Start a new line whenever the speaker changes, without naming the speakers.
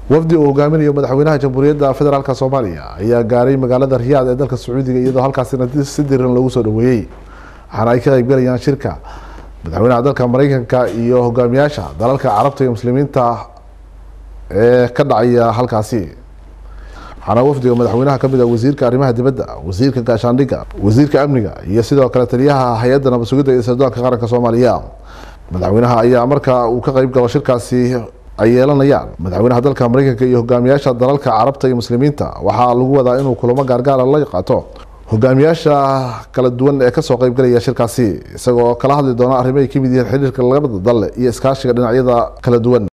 wafdi uu hogaaminayo madaxweynaha jamhuuriyadda federaalk soomaaliya ayaa gaaray magaalada riyaad ee dalka sacuudiga iyadoo halkaasina si diran loogu soo dhaweeyey waxaana ay ka qeybgalayaan shirka madaxweynaha dalka mareykanka iyo hogaamiyaasha dalalka carabta iyo muslimiinta ee ka dhacaya halkaasi waxaana wafdiga madaxweynaha kamid ah wasiirka arrimaha dibadda wasiirka gaashaandhigga wasiirka amniga iyo sidoo kale taliyaha hay-adda nabad sugidda iyo sirdoonka qaranka soomaaliya madaxweynaha ayaa marka uu ka qeyb galo shirkaasi ay yeelanayaan madaxweynaha dalka mareykanka iyo hogaamiyaasha dalalka carabta iyo muslimiinta waxaa lagu wadaa inuu kulamo gaargaara la qaato hogaamiyaasha kala duwan ee kasoo qeybgalaya shirkaasi isagoo kala hadli doona arrimo ay kamid yihiin xiriirka labada dal iyo iskaashiga dhinacyada kala duwan